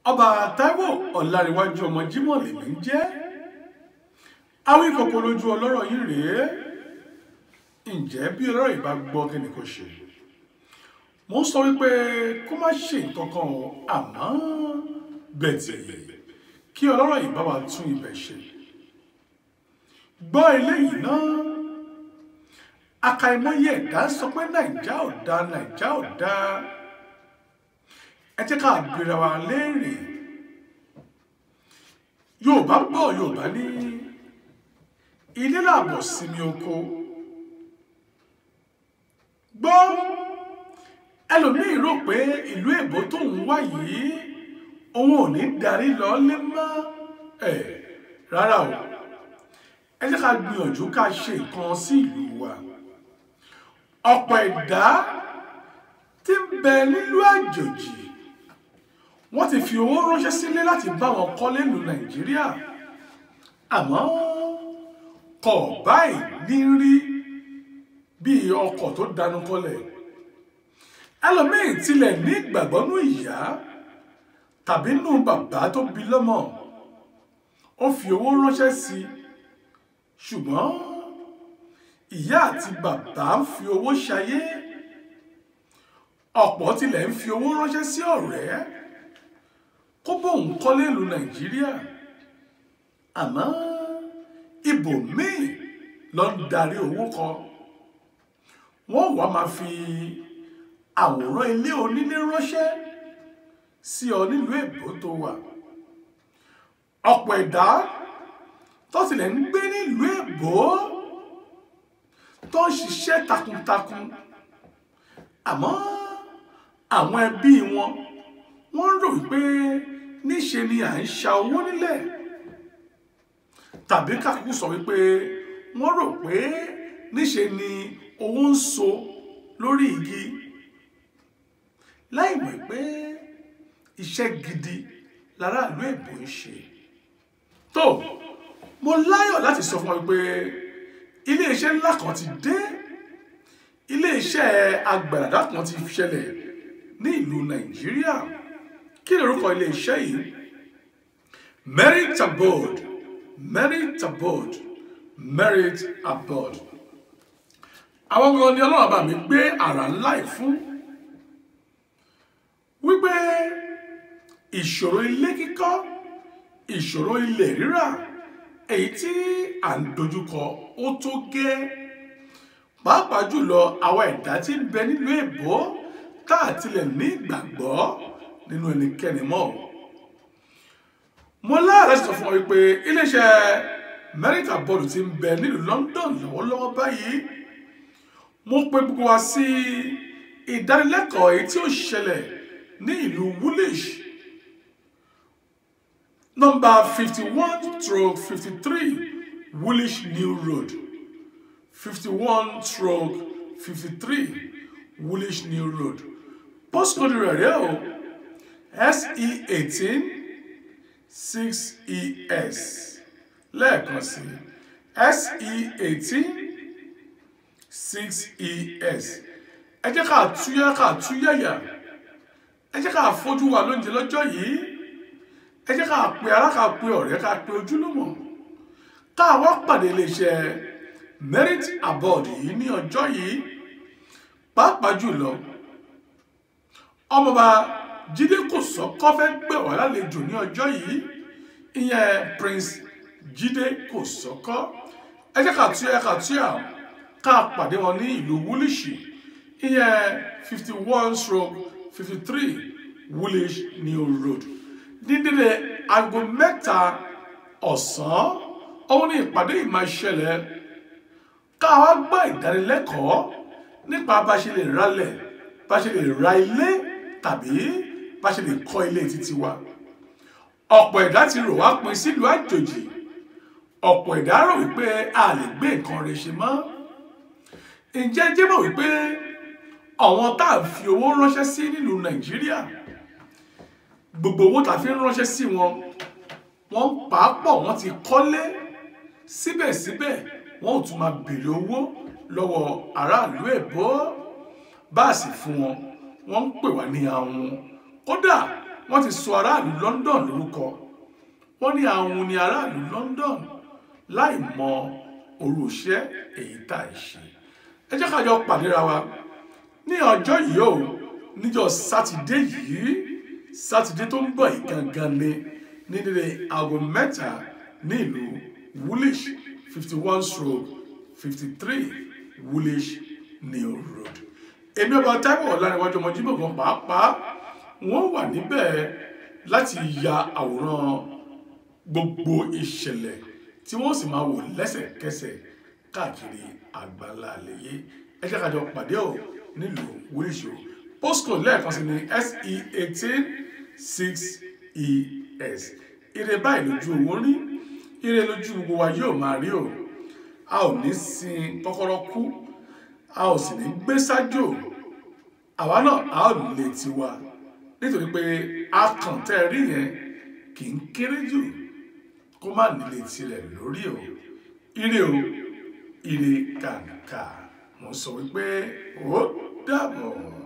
ọba Táíwò Ọláníwájú ọmọ Jímọ̀ lèmi ń jẹ́ àwọn ìkọ̀kọ̀ lójú ọlọ́rọ̀ yìí rèé ǹjẹ́ bí ọlọ́rọ̀ yìí bá gbọ́ kí ni kò ṣe mo ń sọ wípé kó má ṣe nǹkan kan o àmọ́ bẹ̀tẹ̀ kí ọlọ́rọ̀ yìí bá wa tún ibẹ̀ ṣe gbọ́ eléyìí náà àkàìmọye ẹ̀dá sọ pé nàìjà ò dáa nàìjà ò dáa ẹ jẹ́ ká béèrè wa léèrè yorùbá gbọ́ yorùbá ní ilé làbọ̀ sinmi oko gbọ́ ẹlòmíì rò pé ìlú èbó tóun wá yìí òun ò ní darí lọ lé mọ́ ẹ̀ rárá o ẹ jẹ́ ká gbìyànjú ká ṣe nǹkan sí ìlú wa ọ̀pọ̀ ẹ̀dá tí ń bẹ nílùú àjòjì wọ́n ti fi owó ránṣẹ́ sílé láti bá wọn kọ́lé ìlú nàìjíríà àmọ́ kọ̀ báyìí ní rí bíi ọkọ̀ tó dánú kọ́lẹ̀ ẹlòmíì tilẹ̀ ní ìgbàgbọ́ nú ìyá tàbí nú bàbá tó bí lọ́mọ ó fi owó ránṣẹ́ sí i ṣùgbọ́n ìyá àti bàbá ń fi owó ṣayé ọ̀pọ̀ tilẹ̀ ń fi owó ránṣẹ́ sí ọ̀rẹ́ kó bóun kọ́lé ìlú nàìjíríà àmọ́ ibòmíì ló ń darí owó kọ wọ́n wá máa fi àwòrán ilé onílé ránṣẹ́ sí ọ nílùú èbó tó wà ọ̀pọ̀ ẹ̀dá tó tilẹ̀ ń gbé nílùú èbó tó ń ṣiṣẹ́ takuntakun àmọ́ àwọn ẹbí wọn wọ́n rò wípé níṣe ni à ń ṣa owó nílẹ̀ tàbí kákúkú sọ wípé wọ́n rò pé níṣe ni owó ń so lórí igi láì mọ̀ pé iṣẹ́ gidi láràlú èbó ń ṣe tó mo láyọ̀ láti sọ fún ọ pé iléeṣẹ́ ńlá kan ti dé iléeṣẹ́ agbàdàdà kan ti ṣẹlẹ̀ ní ìlú nàìjíríà kí ni orúkọ iléeṣẹ́ yìí merit abroad merit abroad merit abroad àwọn ọmọ ní ọlọ́run bá mi gbé àrà ńlá yìí fún wípé ìṣòro ilé kíkọ́ ìṣòro ilẹ̀ rírà èyí tí à ń dojúkọ ó tó gẹ́ pàápàá jùlọ àwọn ẹ̀dá tí ń bẹ nílùú èbó tá à tilẹ̀ ní ìgbàgbọ́ nínú ẹnikẹ́ni mọ́ mo láàrẹ̀ sọ fún ọ wípé iléeṣẹ́ mẹ́ríkà bọ́ọ̀lù ti ń bẹ nílùú London lọ́wọ́lọ́wọ́ báyìí mo pe gbogbo wa sí ìdánilẹ́kọ̀ọ́ èyí tí ó ṣẹlẹ̀ ní ìlú Woolwich number fifty-one stroke fifty-three Woolwich New Road fifty-one stroke fifty-three Woolwich New Road postcode rẹ̀ rẹ̀ o SE eighteen six ES lẹ́ẹ̀kan sí SE eighteen six ES ẹ jẹ́ ká túyẹ́ ká túyẹ̀yà ẹ jẹ́ ká fojú wa lóúnjẹ lọ́jọ́ yìí ẹ jẹ́ ká pe ará ká pe ọ̀rẹ́ ká pe ojúlùmọ̀ ká wá pàdé iléeṣẹ́ merit abroad yìí ní ọjọ́ yìí pàápàá jùlọ ọmọọba jíde kòsọ́kọ́ fẹ́ gbẹ̀ wá lálejò ní ọjọ́ yìí ìyẹn prince jíde kòsọ́kọ́ ẹ jẹ́ ká túyẹ́ ká túyà ká pàdé wọn ní ìlú wúlíṣì ìyẹn fifty one stroke fifty three woolwich new road dídílé aago mẹ́ta ọ̀sán òun ní ìpàdé ìmọ̀ ìṣẹ̀lẹ̀ ká wá gbọ́ ìdánilẹ́kọ̀ọ́ nípa bá ṣe lè ralẹ̀ bá ṣe lè ra ilé tàbí bá ṣe lè kọ́ ilé títí wa ọ̀pọ̀ ẹ̀dá ti rò wá pin sílùú àjòjì ọ̀pọ̀ ẹ̀dá rò wípé a lè gbé nǹkan rẹ̀ ṣe mọ́ ǹjẹ́ jẹ́ mọ̀ wípé àwọn tá à ń fi owó ránṣẹ́ sí nílùú nàìjíríà gbogbo owó tá a fi ń ránṣẹ́ sí wọn wọ́n pàápọ̀ wọ́n ti kọ́lé síbẹ̀síbẹ̀ wọ́n ò tún máa béèrè owó lọ́wọ́ aráàlú èbó bá a sì fún wọn wọ́n ń pè wá ní àwọn kódà wọ́n ti sọ aráàlú London lórúkọ wọ́n ní àwọn ní aráàlú London láì mọ orúṣẹ́ èyí tá à ń ṣe ẹ jẹ́ ká jọ pàdéra wa ní ọjọ́ yìí o níjọ́ sátidé yìí sátidé tó ń bọ̀ yìí gangan ni ní dédé aago mẹ́ta ní ìlú Woolwich fifty one stroke fifty three Woolwich New Road èmi ọba Táíwò Ọláníwájú ọmọ Jímọ̀ gan pàápàá wọ́n wà níbẹ̀ láti ya àwòrán gbogbo ìṣẹ̀lẹ̀ tí wọ́n sì máa wò lẹ́sẹ̀kẹsẹ̀ káàkiri àgbáńlá àlẹyé ẹ jẹ́ ká jọ pàdé ò nílùú Woolwich o postcode lẹ́ẹ̀kan sí ní se eighteen six es ire báyìí lójú owó rí ire lójú gbogbo wa yóò máa rí o a ò ní sin kọ́kọ́rọ́ kú a ò sì ní gbé sájò àwa náà a ò lè tiwa nítorí pé akàn tẹ́ ẹ rí yẹn kì í kéré jù kó má nílé tirẹ̀ lórí o ire o ire kàǹkà mo sọ wípé ó dàbọ̀.